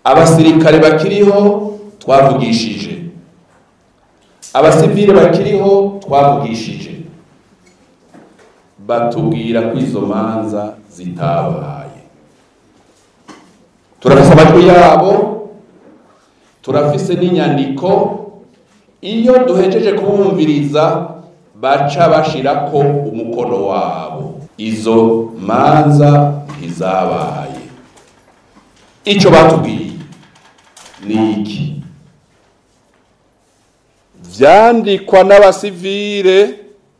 abasirikare bakiriho twavugishije abasivile bakiriho twavugishije batubwira ko izo manza zitabaye turafise amajwi yabo turafise n'inyandiko iyo duhejeje kubumviriza baca bashirako umukono wabo izo manza ntizabaye ico batubwiye ni iki vyandikwa n'abasivile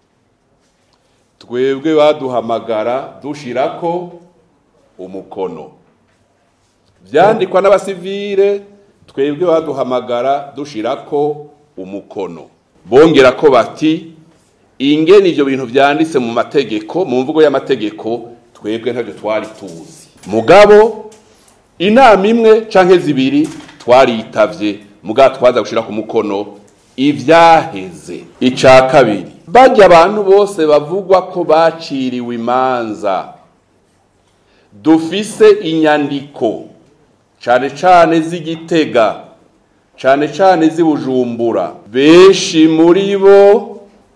twebwe baduhamagara dushirako umukono vyandikwa n'abasivile twebwe baduhamagara dushirako umukono bongera ko bati ingene ivyo bintu vyanditse mu mategeko mu mvugo y'amategeko twebwe ntavyo twari tuzi mugabo inama imwe canke zibiri twaritavye mugabo twaza gushira ku mukono ivyaheze ica kabiri barya abantu bose bavugwa ko baciriwe imanza dufise inyandiko cane cane z'igitega cane cane z'ibujumbura benshi muri bo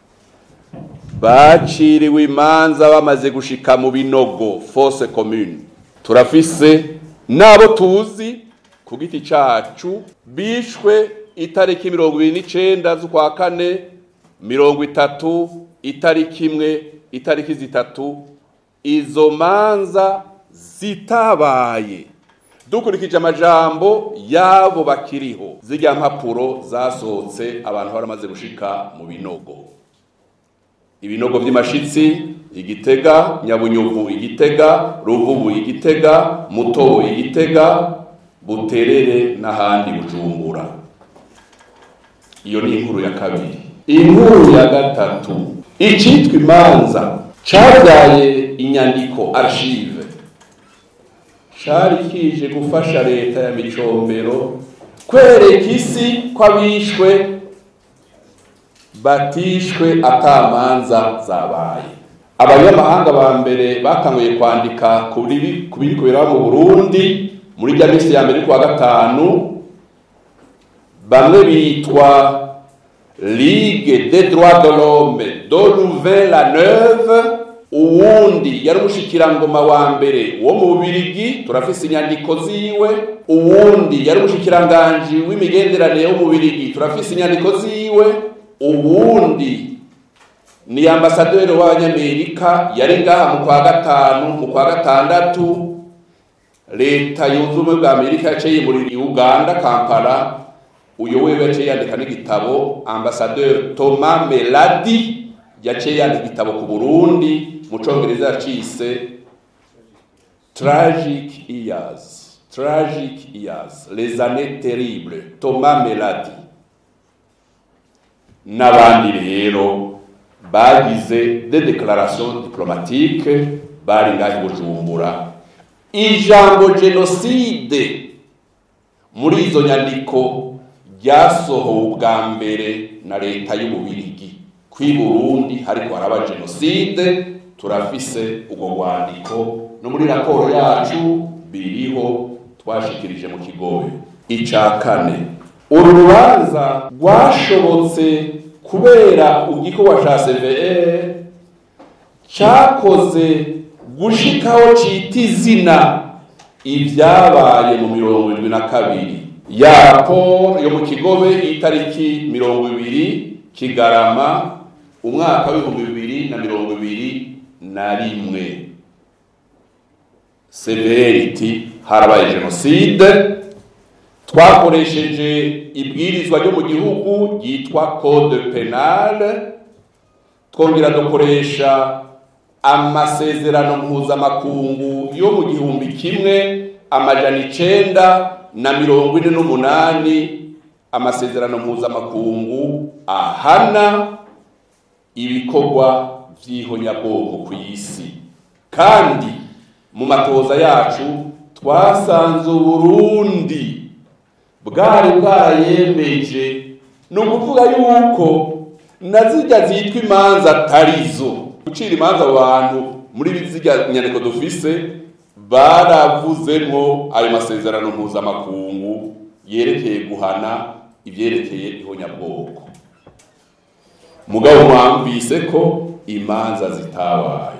baciriwe imanza bamaze gushika mu binogo fose commune turafise n'abo tuzi ku giti cacu bishwe itariki mirongo ibiri n'icenda z'ukwa kane mirongo itatu itariki imwe itariki zitatu izo manza zitabaye dukurikije amajambo y'abo bakiriho zirya mpapuro zasohotse abantu baramaze gushika mu binogo ibinogo vy'imashitsi igitega nyabunyuvu igitega ruvubu igitega mutobo igitega buterere n'ahandi bujumbura iyo ni inkuru ya kabiri inkuru ya gatatu icitwa imanza cabyaye inyandiko archive cari kije gufasha leta ya micombero kwereka isi ko abishwe batishwe atamanza zabaye abanyamahanga ba mbere batanguye kwandika ku biri kubera mu burundi muri rya minsi ya mbere kuwa gatanu bamwe bitwa ligue des droits de l'homme de nouvelle neuve uwundi yari umushikirangoma wa mbere wo mu bubirigi turafise inyandiko ziwe uwundi yari umushikiranganji w'imigenderanire wo mu bubirigi turafise inyandiko ziwe uwundi ni ambasaderi w'abanyamerika yari ngaha mu kwa gatanu mu kwa gatandatu leta yunze ubumwe bwa amerika yaciye yimurira uganda kampala uyo wewe yaciye yandika n'igitabo ambasaderi thomas meladi yaciye yandika igitabo ku burundi mu congereza yacise tragic years tragic years les années terribles thomas meladi n'abandi rero bagize des déclarations diplomatiques bari ngaho i bujumbura ijambo jenoside muri izo nyandiko ryasohowe ubwa mbere na leta y'ububirigi kw'i burundi hariko haraba jenoside turafise ubwo rwandiko no muri raporo yacu biriho twashikirije mu kigobe ica kane uru rubanza rwashobotse kubera igikorwa ca cvr cakoze gushikaho cita izina ibyabaye mu mirongo irindwi na kabiri ya raporo yo mu kigobe itariki mirongo ibiri kigarama umwaka w'ibihumbi bibiri na mirongo ibiri na rimwe severity harabaye jenoside twakoresheje ibwirizwa ryo mu gihugu ryitwa code penale twongera dukoresha amasezerano mpuzamakungu yo mu gihumbi kimwe amajana icenda na mirongo ine n'umunani amasezerano mpuzamakungu ahana ibikorwa vy'ihonyabwoko ku isi kandi mu matoza yacu twasanze uburundi bwari bwarayemeje ni ukuvuga yuko na zirya zitwa imanza atarizo gucira imanza abantu muri zirya nyandiko dufise baravuzemwo ayo masezerano mpuzamakungu yerekeye guhana ivyerekeye ihonyabwoko mugabo mwamvise ko imanza zitabaye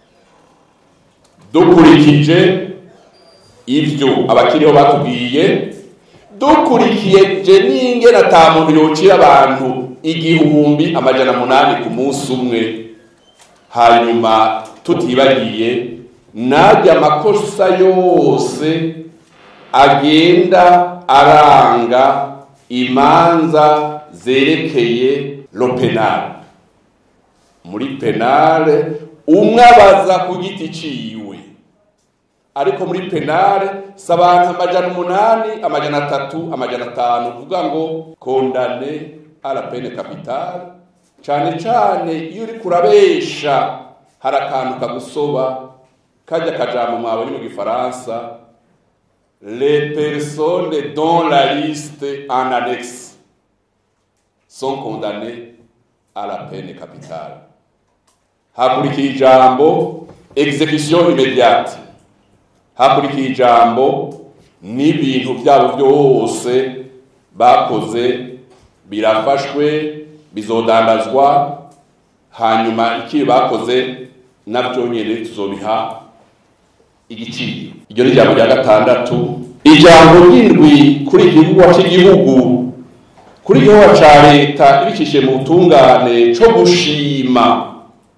dukurikije ivyo abakiriho batubwiye dukurikiye je n'ingene ata muntu yocira abantu igihumbi amajana munani ku munsi umwe hanyuma tutibagiye najya amakosa yose agenda aranga imanza zerekeye lo penale muri penale umwe abaza ku giti ciwe ariko muri penale si abantu amajana umunani amajana atatu amajana atanu uvuga ngo kondane ala pene kapitale cane cane iyo uri kurabesha hari akantu kagusoba kajya kajambo mwabonye mu gifaransa les personnes dont la liste en annexe sont condamnées à la peine capitale hakurikiye ijambo execution immédiate hakurikiye ijambo n'ibintu byabo byose bakoze birafashwe bizodandazwa hanyuma ikiri bakoze nabyo nyine tuzobiha igiciro iryo ni ijambo rya gatandatu ijambo ry'indwi kuri igihugu cy'igihugu kuri igihugu ca leta ibicishije mu butungane co gushima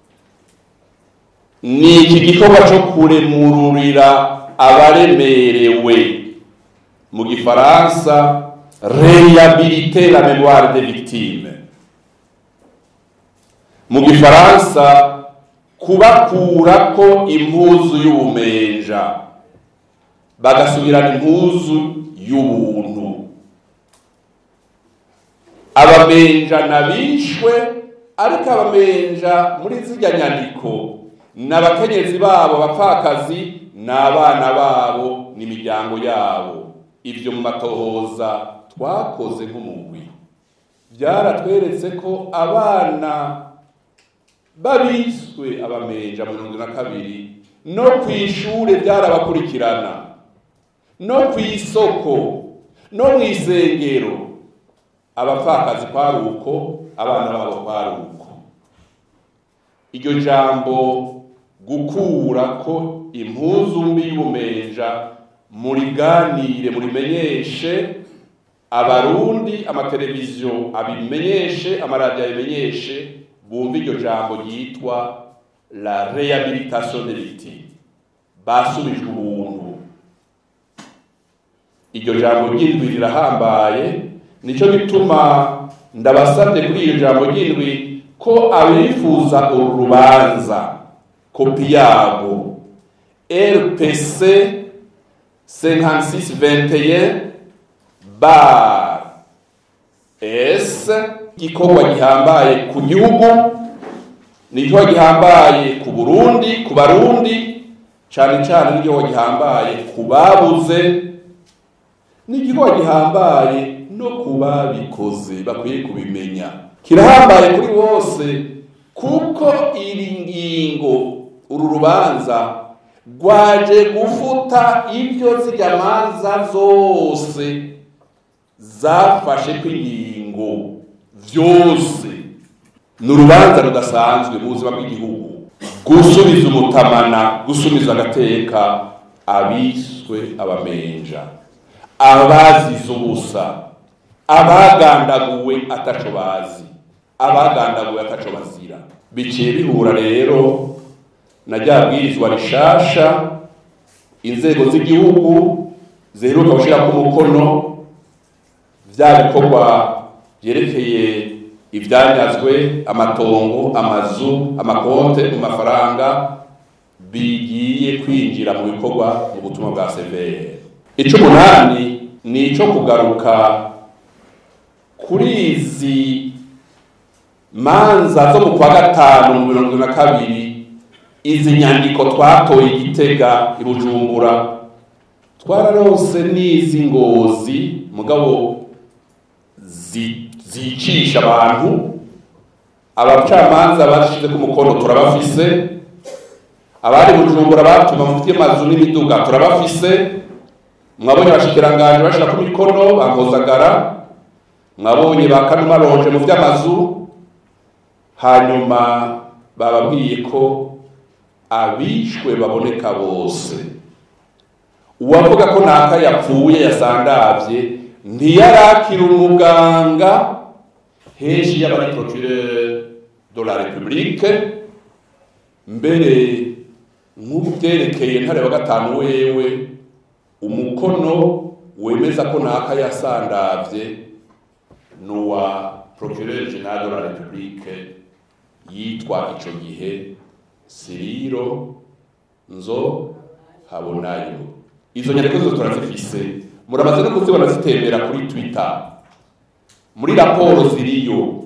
ni iki gikorwa co kuremururira abaremerewe mu gifaransa rehabiliter la mémoire des victimes mu gifaransa kubakurako impuzu y'ubumenja bagasubirana impuzu y'ubuntu abamenja nabishwe ariko abamenja muri zirya nyandiko n'abakenyezi babo bapfakazi n'abana babo n'imiryango yabo ibyo mu matohoza twakoze nk'umugwi byaratweretse ko abana babiswe abamenja mu mirongo na kabiri no ku ishure byarabakurikirana no ku isoko no mu isengero abapfakazi kwari uko abana babo kwari uko iryo jambo gukura ko impuzu mbi y'ubumenja muriganire murimenyeshe abarundi amateleviziyo abimenyeshe amaradiyo abimenyeshe bumva iryo jambo ryitwa la rehabilitation des victimes basubijwe ubuntu iryo jambo ry'indwi rirahambaye nicyo gituma ndabasabye kuri iryo jambo ry'indwi ko abifuza uru rubanza kopi yabo rpc 5621 bar s igikorwa gihambaye ku gihugu ni igikorwa gihambaye ku burundi ku barundi cyane cyane n'igikorwa gihambaye ku babuze ni igikorwa gihambaye no ku babikoze bakwiye kubimenya kirahambaye kuri bose kuko iri ngingo uru rubanza rwaje gufuta ibyo zirya manza zose zafashe ko ingingo byose ni urubanza rudasanzwe mu buzima bw'igihugu gusubiza umutamana gusubiza agateka abiswe abamenja abazize ubusa abagandaguwe ataco bazi abagandaguwe ataco bazira biciye bihura rero na rya bwirizwa rishasha inzego z'igihugu ziheruka gushirako umukono vya bikorwa vyerekeye ivyanyazwe amatongo amazu amakonte mu mafaranga bigiye kwinjira mu bikorwa mu butumwa bwa severe icumunani ni ico kugaruka kuri izi manza zo mu kwa gatanu mu mirongo na kabiri izi nyandiko twatoye igitega i bujumbura twararose n'izi ngozi mugabo zicisha abantu abacamanza bashize ku mukono turabafise abari bujumbura batuma mufite amazu n'imiduga turabafise mwabonye abashikiranganje bashira ku mikono bakozagara mwabonye ba kanuma ronje mu vy'amazu hanyuma bababwiye ko abishwe baboneka bose uwavuga ko ntaka yapfuye yasandavye ntiyarakira umuganga henshi y'abari procureur de la republique mbere nk'ubu byerekeye ntare wa gatanu wewe umukono wemeza ko ntaka yasandavye n'uwa procureur general de la republique yitwa ico gihe siriro nzo habonayo izo nyandiko zose turazifise muramaze no kuzibona zitembera kuri twitter muri raporo ziriyo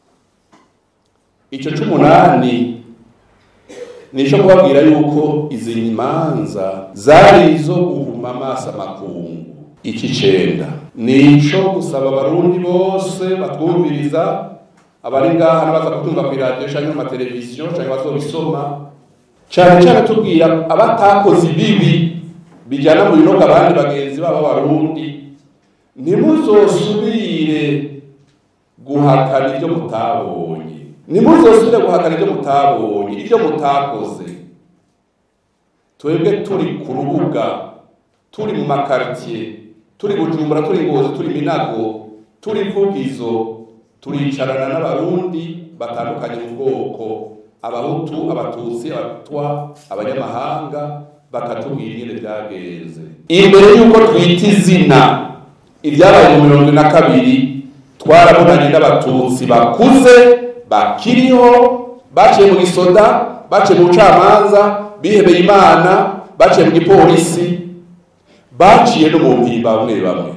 ico c'umunani nico kubabwira yuko izi manza zari izo guhuma amaso amakungu iki cenda nico gusaba abarundi bose batwumviriza abari ngaha n'abaza kutumva ku iradiyo canke mu mateleviziyo canke bazobisoma cane cane tubwira abatakoze ibibi bijyana mu binogo abandi bagenzi babo b'abarundi ntimuzosubire guhakana ibyo mutabonye ntimuzosubire guhakana ibyo mutabonye ibyo mutakoze twebwe turi ku rubuga turi mu makaritiye turi bujumbura turi ngozi turi minago turi vugizo turicarana n'abarundi batandukanye mu bwoko abahutu abatutsi abatwa abanyamahanga bakatubwira ingene byagenze imbere y'uko twita izina ibyabaye mu mirongo na kabiri twarabonanye n'abatutsi bakuze bakiriho baciye mu gisoda baciye mu bucamanza bihebeye imana baciye mu gipolisi baciye no mu mpimba bamwe bamwe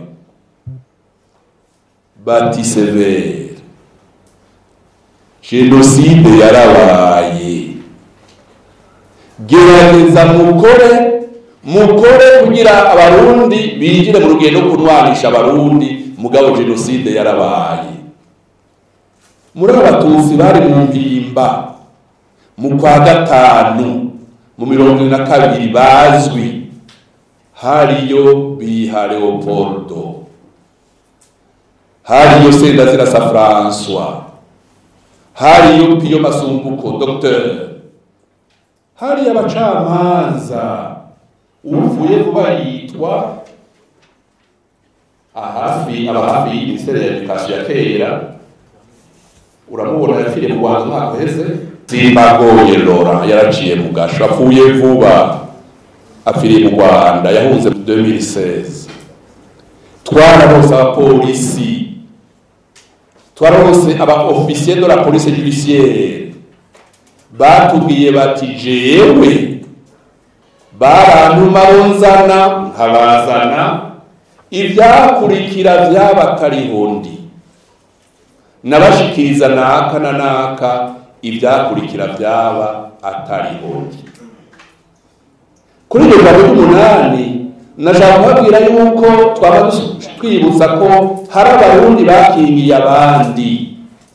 bati severe jenoside yarabaye gerageza mukore mukore kugira abarundi binjire mu rugendo kunwanisha abarundi mugabo jenoside yarabaye muri abatutsi bari mu mpimba mu kwa gatanu mu mirongo na kabiri bazwi hariyo biha leopoldo hariyo sendazirasa françois hariyo piyo masumbuko docteur hari abacamanza uvuye vuba yitwa ahafi aba hafi y'iminisiteri ya edukasiyo ya kera uramubona yapfiriye mu rwanda umwaka uheze simbagoye lora yaraciye mu gasho apfuye vuba apfiriye mu rwanda yahunze 2016 twararose abapolisi twararose aba officier de la police judiciaire batubwiye bati jewe barantuma nzana nkabazana ibyakurikira by'abatarihundi nabashikiriza naka na naka ibyakurikira byaba atarihundi kuri iryo jambo ry'umunani nashaka kubabwira yuko twaba twibutsa ko hari abarundi bakingiye abandi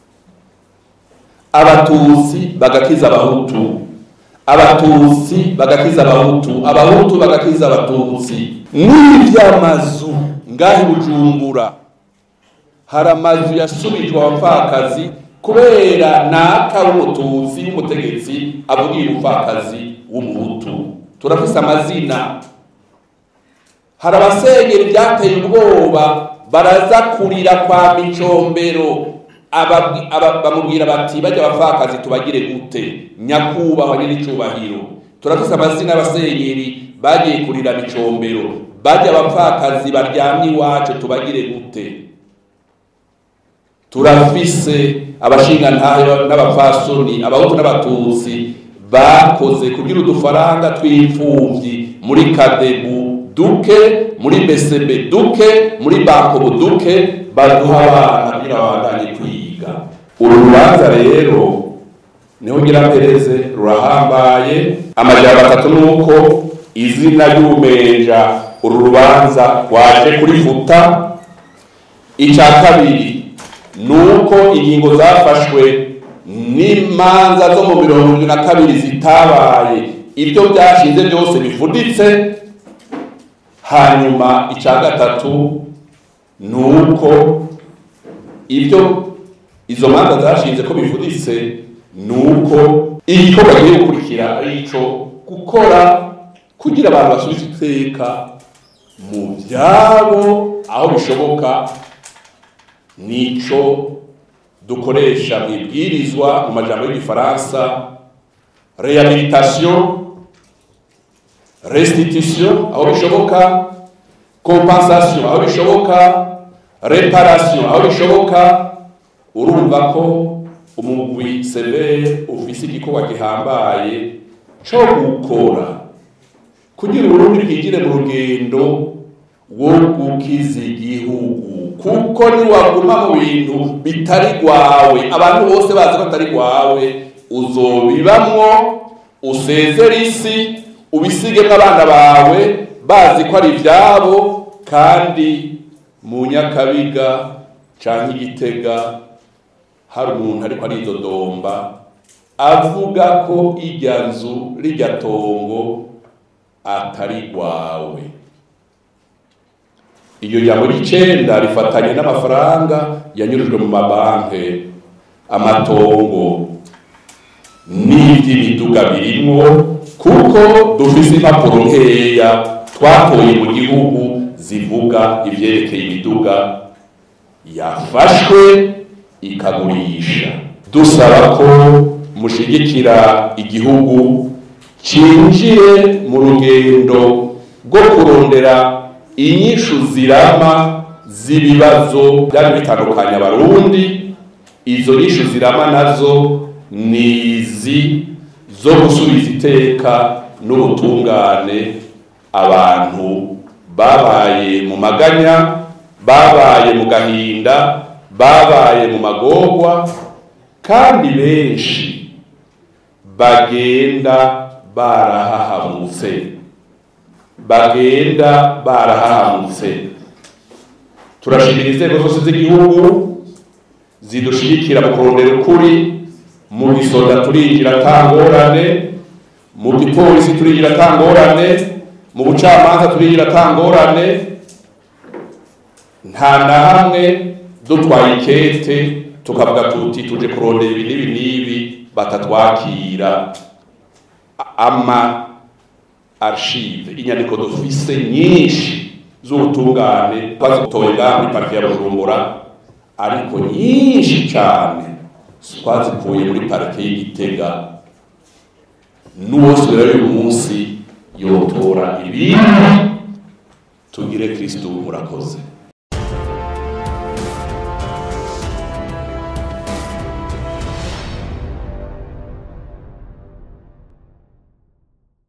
abatutsi bagakiza abahutu abatutsi bagakiza abahutu abahutu bagakiza abatutsi n'iby'amazu ngaho i bujumbura hari amazu yasubijwe abapfakazi kubera naka w'umututsi w'umutegetsi avugiye umupfakazi w'umuhutu turafise amazina hari abasenyeri byateye ubwoba baraza kurira kwa micombero bamubwira bati bajya abapfakazi tubagire gute nyakubahwa n'icyubahiro turafise amazina y'abasenyeri bagiye kurira micombero bajya abapfakazi baryamye iwacu tubagire gute turafise abashingantahe n'abapfasoni abahutu n'abatutsi bakoze kugira udufaranga tw'imfubyi muri kadebu duke muri besebe duke muri bankobo duke baduha abana kugira babandanye kwiga uru rubanza rero niho ngira mpereze rurahambaye amajyamba atatu ni uko izina ry'ubumenja uru rubanza rwaje kurifuta icya kabiri ni uko ingingo zafashwe n'imanza zo mu mirongo irindwi na kabiri zitabaye ibyo byashinze byose bivuditse hanyuma icya gatatu ni uko ibyo izo manza zashinze ko bivuditse ni uko igikorwa kigiye gukurikira ari ico gukora kugira abantu basubize iteka mu byabo aho bishoboka nico dukoresha mu ibwirizwa mu majambo y'igifaransa rehabilitation restitution aho bishoboka compensation aho bishoboka reparation aho bishoboka urumva ko umugwi severe ufise igikorwa gihambaye co gukora kugira uburundi bwigire mu rugendo wo gukiza igihugu kuko niwaguma mu bintu bitari rwawe abantu bose bazi ko atari rwawe uzobibamwo usezere isi ubisigemo abana bawe bazi ko ari ibyabo kandi mu nyakabiga cyangwa igitega hari umuntu ariko aridodomba avuga ko irya nzu rijya tongo atari rwawe iyo jambo ry'icenda rifatanye n'amafaranga yanyujijwe mu mabanki amatongo n'iby'imiduga birimwo kuko dufise impapuro nkeya twatoye mu gihugu zivuga ivyerekeye imiduga yafashwe ikagurisha dusaba ko mushigikira igihugu cinjire mu rugendo rwo kurondera inyishu zirama z'ibibazo byari bitandukanye abarundi izo nyishu zirama nazo ni izi zo gusubiza iteka n'ubutungane abantu babaye mu maganya babaye mu gahinda babaye mu magorwa kandi benshi bagenda barahahamutse bagenda barahahamutse turashimira inzego zose z'igihugu zidushigikira mu kurondera ukuri mu gisoda turinjira atangorane mu gipolisi turinjira atangorane mu bucamanza turinjira atangorane nta na hamwe dutwaye ikete tukavuga tuti tuje kurondera ibi n'ibi n'ibi batatwakira ama archive inyandiko dufise nyinshi z'ubutungane twazitoye ngaha muri parike ya bujumbura ariko nyinshi cyane twazikuye muri parike y'igitega n'uwose rero uyu munsi yotora ibindi tugire kristu murakoze